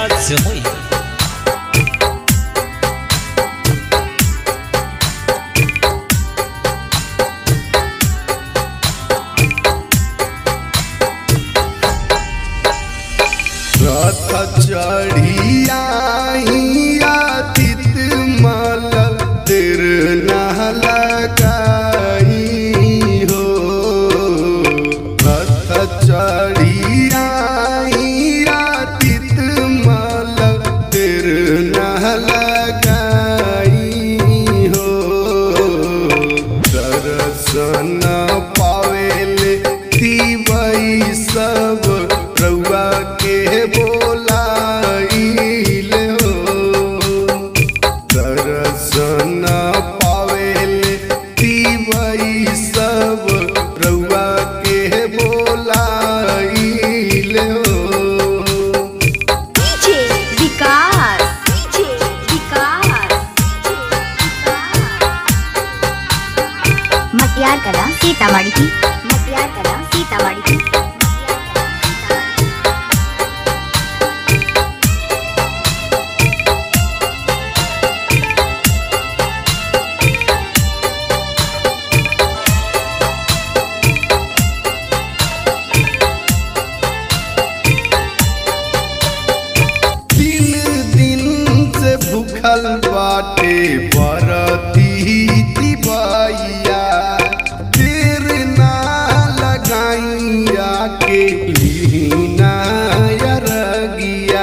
आशीर्वाद से होई रथ चढ़िया तित मल तिर न लगाई हो रथ चढ़िया तित मल तिर न लगाई हो दर्शन पावेले दिवई सब रउआ के बोलाइले हो दर्शन पावेले दिवई सब रउआ के बोलाइले हो डीजे विकास डीजे विकास मटियार कला सीतामढ़ी की मटियार कला सीतामढ़ी की तीन दिन से भूखल बाटे बरती दिवाइया देर ना लगाइया के लीना यरगिया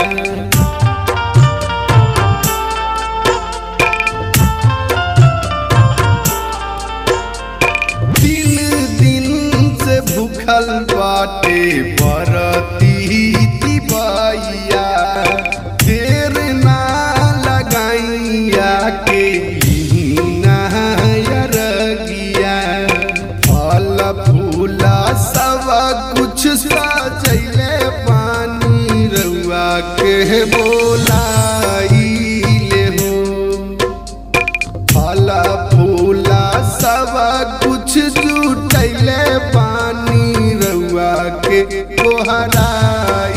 तीन दिन से भूखल बाटे बरती दिवाइया देर ना लगाइया के लीना यरगिया फल फूला सब कुछ सजैले पानी रउआ के बोलाइले हो फला फूला सब कुछ जुटैले पानी रउआ के कोहराइले